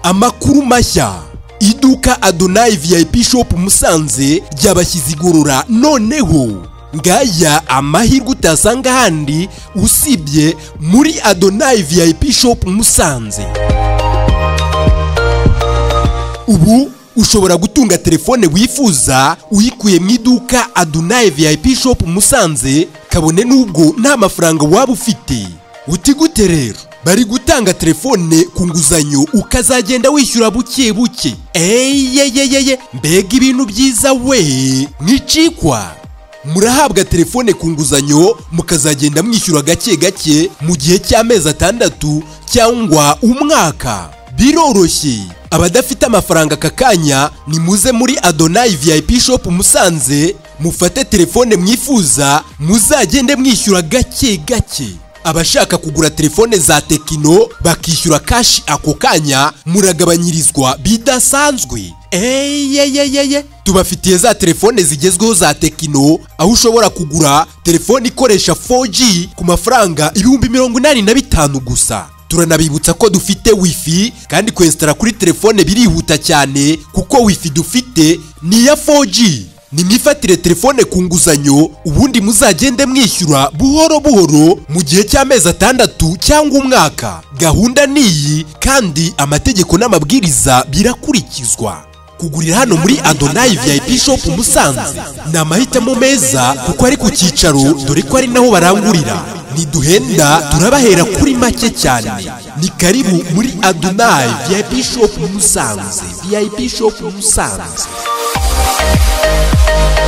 amakuru mashya iduka adonayi viyayipi shopu musanze ryabashyize igorora noneho ngaya amahirwe utasanga ahandi usibye muri adonayi viyayipi shopu musanze ubu ushobora gutunga telefone wifuza uyikuye mu iduka adonayi viyayipi shopu musanze kabone n'ubwo nta mafaranga waba ufite utigute rero bari gutanga telefone ku nguzanyo ukazagenda wishyura buke buke eyeyeyeye mbega ibintu byiza we nicikwa murahabwa telefone ku nguzanyo mukazagenda mwishyura gake gake mu gihe cy'amezi atandatu cyangwa umwaka biroroshye abadafite amafaranga aka kanya nimuze muri adonayi viyayipi shopu musanze mufate telefone mwifuza muzagende mwishyura gake gake abashaka kugura telefone za tekino bakishyura kashi ako kanya muragabanyirizwa bidasanzwe eyeyeyeye tubafitiye za telefone zigezweho za tekino aho ushobora kugura telefone ikoresha 4G ku mafaranga ibihumbi mirongo inani na bitanu gusa turanabibutsa ko dufite wifi kandi kwesitara kuri telefone birihuta cyane kuko wifi dufite ni iya 4G nimwifatire telefone ku nguzanyo ubundi muzagende mwishyura buhoro buhoro mu gihe cy'amezi atandatu cyangwa umwaka gahunda ni iyi kandi amategeko n'amabwiriza birakurikizwa kugurira hano muri adonayi viyayipi shopu musanze ni amahitamo meza kuko ari ku cyicaro dore ko ari naho barangurira ntiduhenda turabahera kuri make cyane ni karibu muri adonayi viyayipi shopu musanze viyayipi shopu musanze Thank you.